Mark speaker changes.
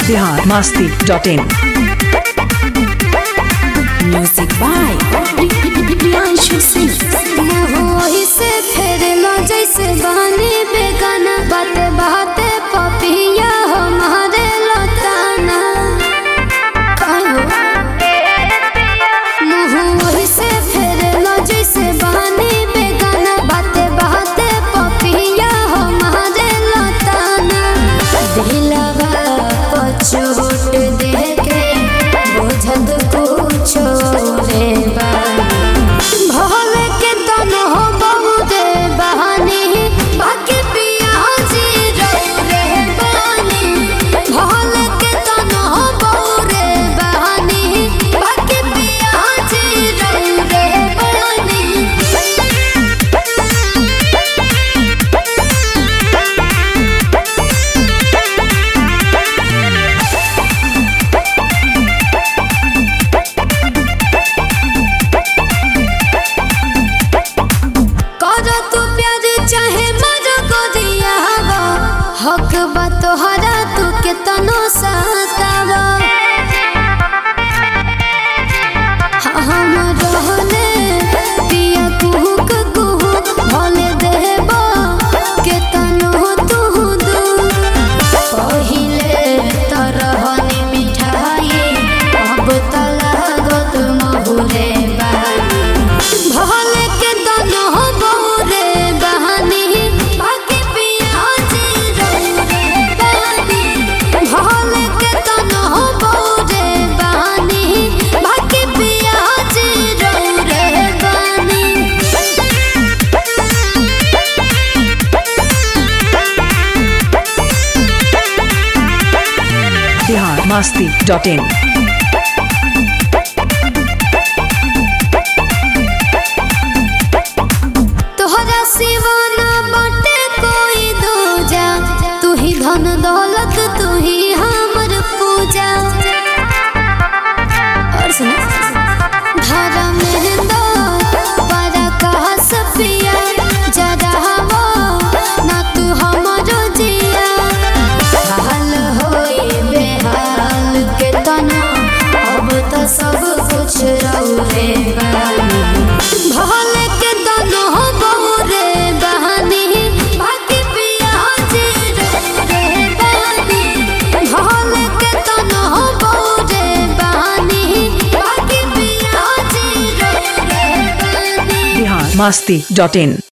Speaker 1: Bihar Masti dot in
Speaker 2: music by Priyanshu Singh
Speaker 3: वही से फेर लो जैसे बहनी बेगाना बाते बाते पपिया हमारे लताना कहो मुँह वही से फेर लो जैसे बहनी बेगाना बाते बाते पपिया हमारे लताना दिलवा पछोट देके बुझत कुछो रे बानी भले के तन हो बहुते बहानी बाकी पियाजी रे बानी भले के तन हो बहुरे बहानी बाकी पियाजी रे बानी करो तू प्यार चाहे मरो को दिया हवा हक बा तोहरा तू के तनो सतावा हम रहले पिया कुहुक कुहुक भले देबो के तनो तू दू पहिले तरहनी मिठाई अब त लागत महुरे बानी भले के दोनों हो बहुरे बहानी बाकी पियाजी रे बानी भले के दोनों हो बहुरे बहानी बाकी पियाजी रे बानी
Speaker 1: बिहार मस्ती डॉट इन
Speaker 3: तोहरा सिवा ना बाटे कोई दूजा तू ही धन दौलत तू ही हमर पूजा और सुनो धारा मेहंदा para कहा सफिया जरा हवा ना तू हमरो जिया हाल होई बेहाल के तना अब तो सब कुछ रहुए बानी भले के दोनों हो बहुरे बहानी बाकी पियाजी रे बानी भले के दोनों हो बहुरे बहानी बाकी पियाजी रे बानी
Speaker 1: बिहार मस्ती डॉट इन